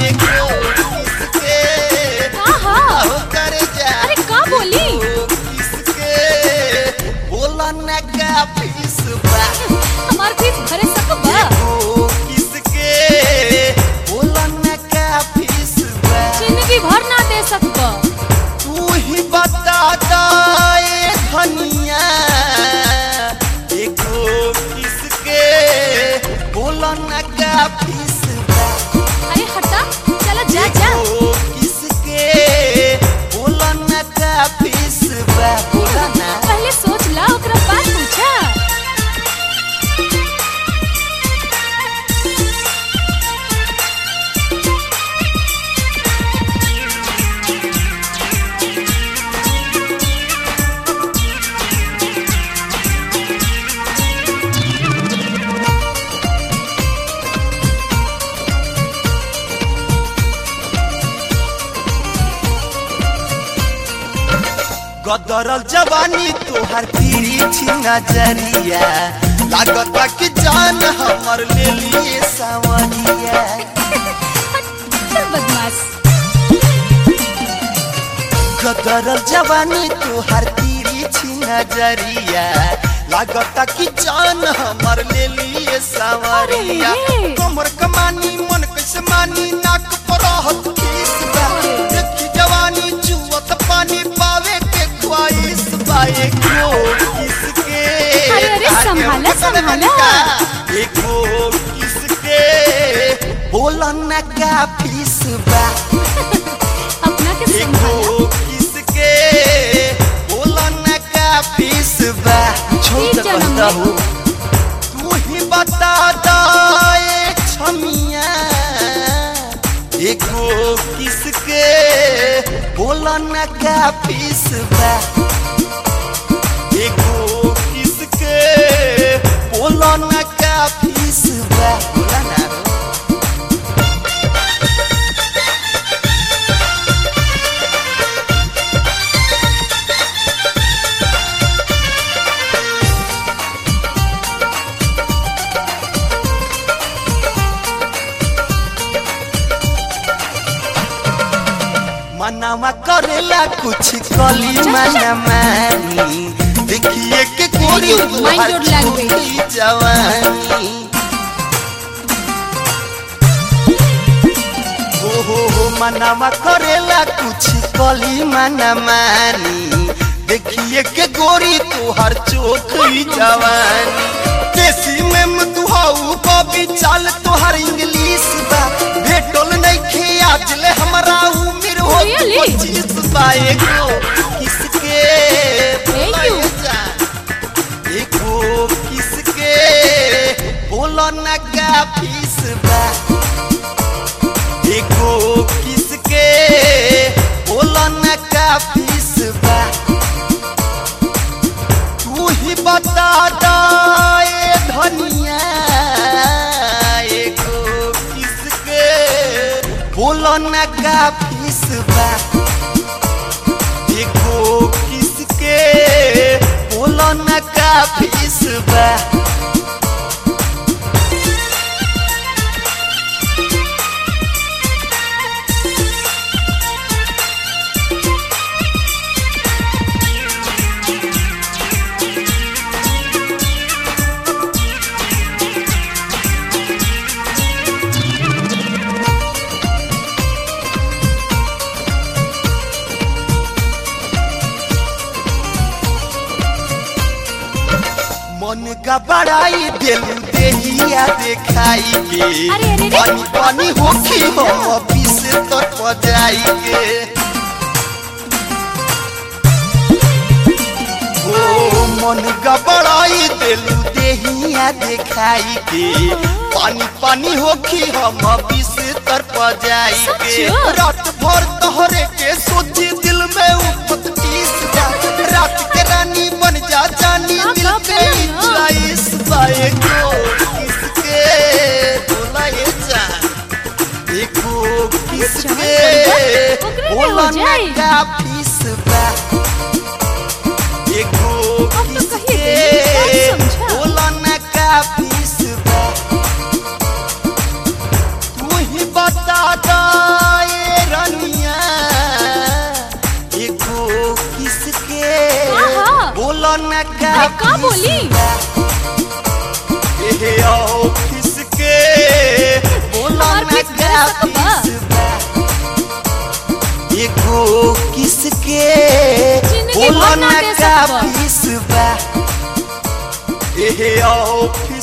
एगो किसके हाँ हाँ हो कर जा अरे का बोली एगो किसके बोला न का फीस बा हमार फीस भरे सकबा एगो किसके बोला न का फीस बा जिंदगी भर ना दे सकबा तू ही बता दाए धनिया एगो किसके बोला न का फीस बा अरे हटा चला जा जा एगो किसके बोला न का फीस बा बोला ना पहले सोच ला ओकरा बाद पूछा गदरल जवानी तोहर तिरछी नजरिया लागत कि जान हमर ले लिए सावरिया चल बदमाश गदरल जवानी तोहर तिरछी नजरिया लागत कि जान हमर ले लिए सावरिया अरे। कमर कमानी मन कैसे मानी नाक पर रहत किस बा देखी जवानी जुवत पानी पावे के ख्वाहिश बाए को किसके अरे, अरे, आगे संभाला, पकड़ संभाला। लड़का, एको किसके बोला न का फीस बा अपना के संभाला एको किसके बोला न का फीस बा छोड़ ठीक जन्म कहता में। हूँ तू ही बता दाए छमिया एको किसके बोला न का फीस बा एको किसके बोला न का फीस बा बोला ना मनावा करेला कुछ कली मना मानी देखिए के कोरी you. Mind your language. छोटी जवानी हो हो हो मनावा करेला कुछ कली मना मानी देखिए के गोरी तोहर चोखी जवानी देसी में मधुहाऊ बबी चाल तोहर इंग्लिश बा भेटल नइखे आज ले हमरा उम्र हो Really? पच्चीस बाए को किसके Thank you. जा एको किसके बोलो न का फीस बा एको किसके बोलो न का फीस बा तू ही बता दाए धनिया एको किसके बोलो न का फीस बा एको किसके बोलो न का फीस बा मन का बड़ाई दिल देहिया देखाई के अरे, अरे, अरे। पानी पानी होखी हम ऑफिस तक बजाई के ओ मन का बड़ाई दिल देहिया देखाई के पानी पानी होखी हम ऑफिस तर बजाई के सच? रात भर तोहरे के सोची दिल में उठत टीस जा रात के रानी बन जा जानी हाँ, दिल हाँ, के बोलो ना। इस बाए को किसके बोलाए जा देखो किसके ओकरे में हो बोला जाए। ना का फीस बा देखो अब तो कहिए किसके देली, सब समझा। बोला ना का फीस बा तू ही बता दा बोलो न का अरे का बोली एहे ऑफिस के बोलो हमार न फीस का करे सकबा? फीस बा एगो किसके जिंदगी बोलो भर ना न दे का सकबा। फीस बा एहे ऑफिस